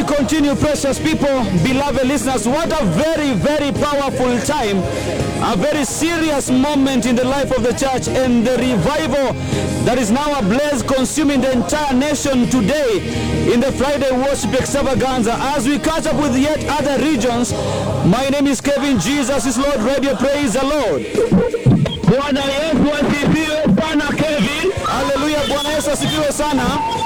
we continue, precious people, beloved listeners, what a very, very powerful time, a very serious moment in the life of the church and the revival that is now ablaze, consuming the entire nation today in the Friday worship extravaganza. As we catch up with yet other regions, my name is Kevin Jesus is Lord Radio. Praise the Lord. Bwana Yesu asifiwe sana Kevin. Haleluya, Bwana Yesu asifiwe sana.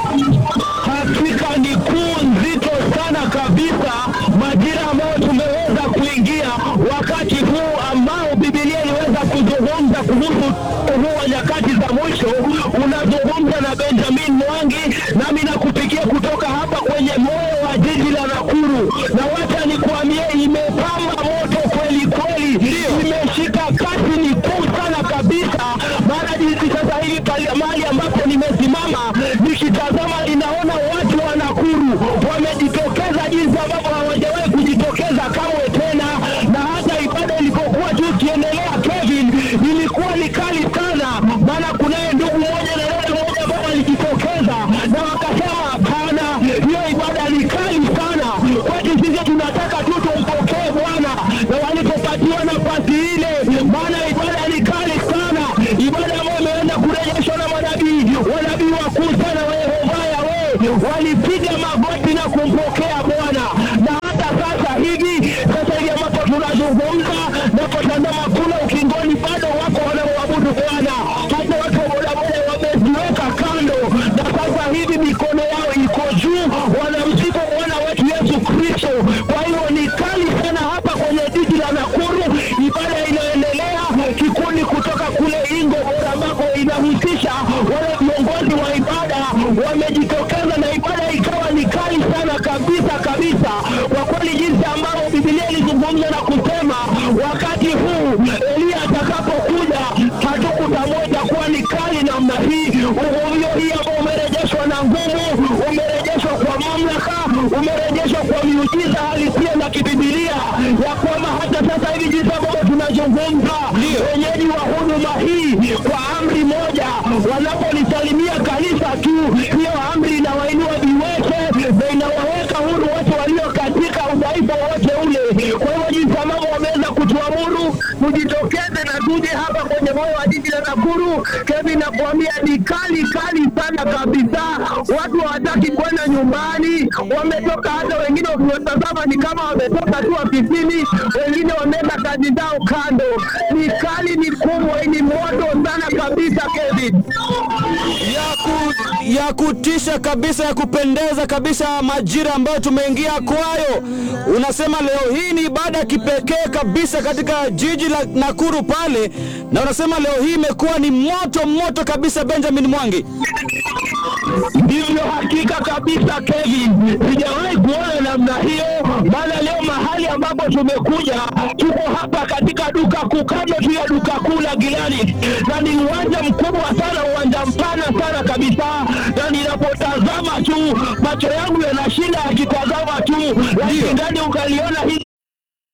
Hakika ni kuu nzito sana kabisa, majira ambayo tumeweza kuingia, wakati huu ambao Biblia iliweza kuzungumza kuhusu huu wa nyakati za mwisho. Unazungumza na Benjamin Mwangi, nami nakupigia kutoka hapa kwenye moyo wa jiji la Nakuru, na wacha nikuambie, imepamba moto kweli kweli, imeshika kasi, ni kuu sana kabisa. Maana jinsi sasa hivi pale mahali ambapo nimesimama nikitazama, ninaona watu wa Nakuru wamejitokeza jinsi ambavyo hawajawahi kujitokeza kamwe tena, na hata ibada ilipokuwa tu ikiendelea, Kevin, ilikuwa ni kali sana, maana kunaye ndugu mmoja na dada mmoja ambao walijitokeza na wakasema, hapana, hiyo ibada ni kali sana kwetu sisi, tunataka tu tumpokee Bwana, na walipopatiwa nafasi ile, maana ibada ni kali sana, ibada ambayo imeenda kurejeshwa na manabii, wanabii wakuu sana wa Yehova Yawe walipiga magoti na kumpokea Bwana, na hata sasa hivi, sasa hivi ambapo tunazungumza napotazama kule ukingoni, bado wako wanaoabudu Bwana, hata watu wa bodaboda wameziweka kando, na sasa hivi mikono yao iko juu, wanamsifu Bwana wetu Yesu Kristo. Kwa hiyo ni kali sana hapa kwenye jiji la Nakuru, ibada inaendelea, kikundi kutoka kule Ingo Bora ambako inahusisha wale viongozi wa ibada wamejitokeza, na ibada ikawa ni kali sana kabisa kabisa, kwa kweli, jinsi ambavyo Biblia ilizungumza na kusema wakati huu Eliya atakapokuja hatukutamweza kuwa ni kali namna hii. Uvuvio hii ambao umerejeshwa na nguvu, umerejeshwa kwa mamlaka, umerejeshwa kwa miujiza halisia na kibibilia, ya kwamba hata sasa hivi jinsi ambavyo tunazungumza, wenyeji wa huduma hii kwa amri moja wanapolisalimia kanisa tu, hiyo amri inawainua viwete na inawaweka huru wote walio katika udhaifu wote ule. Kwa hivyo jinsi ambavyo wameweza kutuamuru tujitokeze na tuje hapa kwenye moyo wa jiji la Nakuru, Kevin, nakuambia ni kali kali sana kabisa. Watu hawataki kwenda nyumbani, wametoka hata wengine ukiwatazama ni kama wametoka tu ofisini, wengine wameenda kazi zao kando. Ni kali, ni kubwa, ni moto sana kabisa, Kevin. ya, ku, ya kutisha kabisa ya kupendeza kabisa, majira ambayo tumeingia kwayo. Unasema leo hii ni ibada ya kipekee kabisa katika jiji la Nakuru pale, na unasema leo hii imekuwa ni moto moto kabisa, Benjamin Mwangi. Ndivyo hakika kabisa Kevin, sijawahi kuona namna hiyo. Maana leo mahali ambapo tumekuja, tuko hapa katika duka kuu, kando tu ya duka kuu la Gilani, na ni uwanja mkubwa sana, uwanja mpana sana kabisa, na ninapotazama tu macho yangu yanashinda yakitazama tu, lakini ndani ukaliona hili